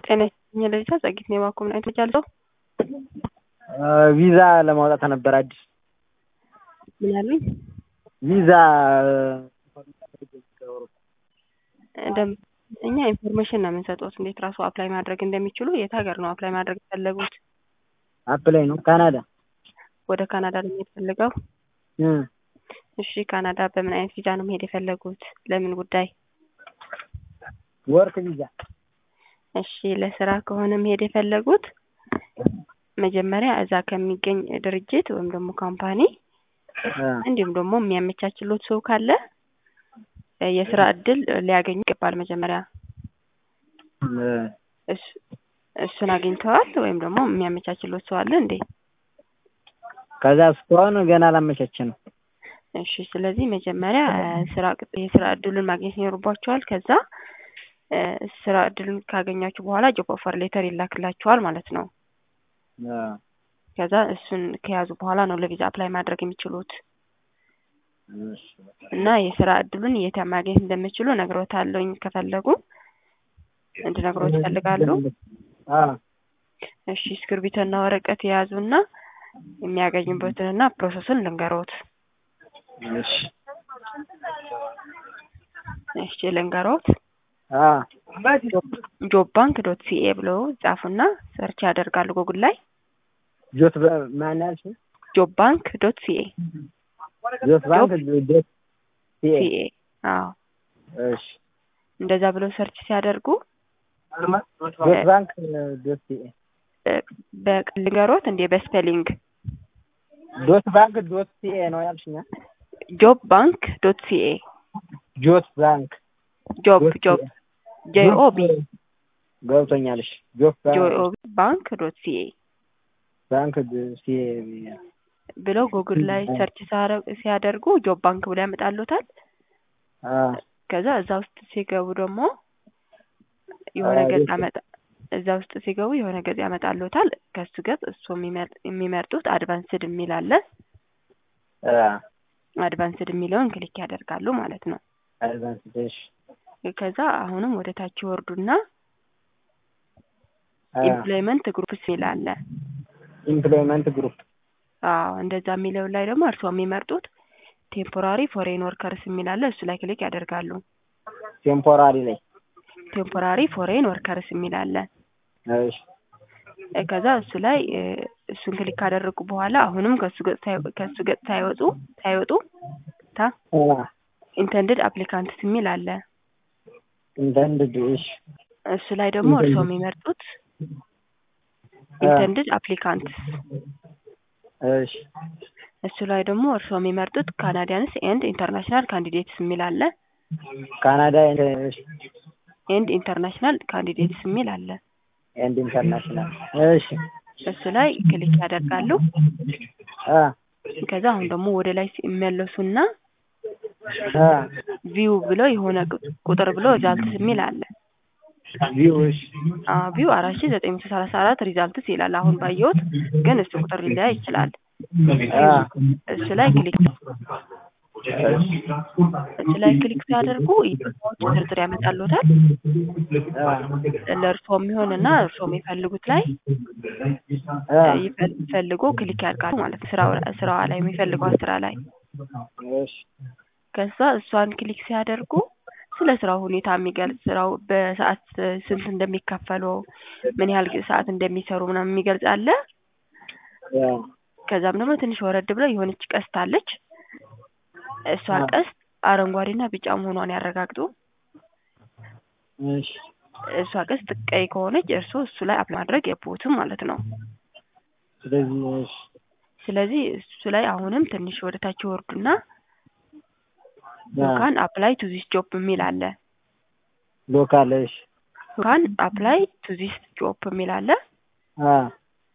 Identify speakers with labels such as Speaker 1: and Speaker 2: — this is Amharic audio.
Speaker 1: ጤና ይስጥልኝ ለልጃ ጸጊት ነው የባኮ ምን አይነት ልጅ አለው?
Speaker 2: ቪዛ ለማውጣት ነበር አዲስ
Speaker 1: ምን አሉኝ?
Speaker 2: ቪዛ
Speaker 1: ደም እኛ ኢንፎርሜሽን ነው የምንሰጡት እንዴት ራሱ አፕላይ ማድረግ እንደሚችሉ የት ሀገር ነው አፕላይ ማድረግ የፈለጉት?
Speaker 2: አፕላይ ነው ካናዳ
Speaker 1: ወደ ካናዳ ነው መሄድ ፈልገው? እሺ ካናዳ በምን አይነት ቪዛ ነው መሄድ የፈለጉት? ለምን ጉዳይ?
Speaker 2: ወርክ ቪዛ
Speaker 1: እሺ ለስራ ከሆነ መሄድ የፈለጉት መጀመሪያ እዛ ከሚገኝ ድርጅት ወይም ደግሞ ካምፓኒ እንዲሁም ደግሞ የሚያመቻችሎት ሰው ካለ የስራ እድል ሊያገኙ ይገባል። መጀመሪያ እሱን አግኝተዋል ወይም ደግሞ የሚያመቻችሎት ሰው አለ እንዴ?
Speaker 2: ከዛ እስካሁን ገና አላመቻቸንም።
Speaker 1: እሺ ስለዚህ መጀመሪያ ስራ የስራ እድሉን ማግኘት ይኖርባቸዋል። ከዛ ስራ እድሉን ካገኛችሁ በኋላ ጆብ ኦፈር ሌተር ይላክላችኋል ማለት ነው። ከዛ እሱን ከያዙ በኋላ ነው ለቪዛ አፕላይ ማድረግ የሚችሉት እና የስራ እድሉን የት ማግኘት እንደሚችሉ እነግሮታለሁኝ። ከፈለጉ እንድነግሮት ይፈልጋሉ? እሺ እስክርቢቶና ወረቀት የያዙና የሚያገኙበትንና ፕሮሰሱን ልንገሮት። እሺ ልንገሮት። ጆብ ባንክ ዶት ሲኤ ብለው ጻፉና ሰርች ያደርጋሉ ጉግል ላይ
Speaker 2: ጆት ማን ያልሽ?
Speaker 1: ጆብ ባንክ ዶት ሲኤ
Speaker 2: ጆት ባንክ ዶት ሲኤ
Speaker 1: ሲኤ አዎ
Speaker 2: እሺ
Speaker 1: እንደዛ ብለው ሰርች ሲያደርጉ
Speaker 2: ጆት ባንክ ዶት ሲኤ
Speaker 1: በልንገሮት እንዴ በስፔሊንግ
Speaker 2: ዶት ባንክ ዶት ሲኤ ነው ያልሽኛ?
Speaker 1: ጆብ ባንክ ዶት ሲኤ
Speaker 2: ጆት ባንክ
Speaker 1: ጆብ ጆብ ጄኦቢ
Speaker 2: ገብቶኛልሽ። ጆብ
Speaker 1: ጄኦቢ ባንክ ዶት ሲኤ
Speaker 2: ባንክ ሲኤ
Speaker 1: ብለው ጉግል ላይ ሰርች ሲያደርጉ ጆብ ባንክ ብለው ያመጣሉታል። ከዛ እዛ ውስጥ ሲገቡ ደግሞ የሆነ ገጽ አመጣ እዛ ውስጥ ሲገቡ የሆነ ገጽ ያመጣሉታል። ከሱ ገጽ እሱ የሚመርጡት አድቫንስድ የሚል አለ። አድቫንስድ የሚለውን ክሊክ ያደርጋሉ ማለት ነው።
Speaker 2: አድቫንስድ እሺ።
Speaker 1: ከዛ አሁንም ወደ ታች ይወርዱና ኢምፕሎይመንት ግሩፕስ የሚል አለ።
Speaker 2: ኢምፕሎይመንት ግሩፕ
Speaker 1: አዎ እንደዛ የሚለው ላይ ደግሞ እርስዎ የሚመርጡት ቴምፖራሪ ፎሬን ወርከርስ የሚል አለ። እሱ ላይ ክሊክ ያደርጋሉ።
Speaker 2: ቴምፖራሪ ላይ
Speaker 1: ቴምፖራሪ ፎሬን ወርከርስ የሚል አለ።
Speaker 2: እሺ
Speaker 1: ከዛ እሱ ላይ እሱን ክሊክ ካደረጉ በኋላ አሁንም ከሱ ገጽ ከሱ ገጽ ሳይወጡ ሳይወጡ ታ ኢንተንድድ አፕሊካንትስ የሚል አለ።
Speaker 2: ኢንተንድድ እሺ
Speaker 1: እሱ ላይ ደግሞ እርስዎ የሚመርጡት ኢንተንድድ አፕሊካንትስ
Speaker 2: እሺ
Speaker 1: እሱ ላይ ደግሞ እርስዎ የሚመርጡት ካናዲያንስ ኤንድ ኢንተርናሽናል ካንዲዴትስ የሚል አለ።
Speaker 2: ካናዳ
Speaker 1: ኤንድ ኢንተርናሽናል ካንዲዴትስ የሚል አለ።
Speaker 2: ኤንድ ኢንተርናሽናል እሺ
Speaker 1: እሱ ላይ ክሊክ ያደርጋሉ።
Speaker 2: አ
Speaker 1: ከዛ አሁን ደግሞ ወደ ላይ ሲመለሱና
Speaker 2: አ
Speaker 1: ቪው ብለው የሆነ ቁጥር ብሎ ሪዛልትስ የሚል አለ።
Speaker 2: ቪው እሺ
Speaker 1: አዎ ቪው አራት ሺህ ዘጠኝ መቶ ሰላሳ አራት ሪዛልትስ ይላል። አሁን ባየሁት ግን እሱ ቁጥር ሊለያይ ይችላል።
Speaker 2: አ
Speaker 1: እሱ ላይ ክሊክ እሱ ላይ ክሊክ ሲያደርጉ ኢሜሎች ዝርዝር ያመጣሉታል። ለእርስዎ የሚሆንና እርስዎ የሚፈልጉት ላይ ይፈልጉ ክሊክ ያድርጋሉ ማለት ነው። ስራው ስራዋ ላይ የሚፈልጓት ስራ ላይ
Speaker 2: እሺ
Speaker 1: ከዛ እሷን ክሊክ ሲያደርጉ ስለ ስራው ሁኔታ የሚገልጽ ስራው በሰዓት ስንት እንደሚከፈለው ምን ያህል ሰዓት እንደሚሰሩ ምናምን የሚገልጽ አለ። ከዛም ደግሞ ትንሽ ወረድ ብለው የሆነች ቀስት አለች። እሷ ቀስት አረንጓዴና ቢጫ መሆኗን ያረጋግጡ።
Speaker 2: እሺ
Speaker 1: እሷ ቀስት ቀይ ከሆነች እርስዎ እሱ ላይ አፕላይ ማድረግ የቦትም ማለት ነው።
Speaker 2: ስለዚህ እሺ
Speaker 1: ስለዚህ እሱ ላይ አሁንም ትንሽ ወደ ታች ይወርዱና ዩካን አፕላይ ቱ ዚስ ጆብ የሚል አለ።
Speaker 2: ሎካል እሺ
Speaker 1: ዩካን አፕላይ ቱ ዚስ ጆብ የሚል አለ።
Speaker 2: አ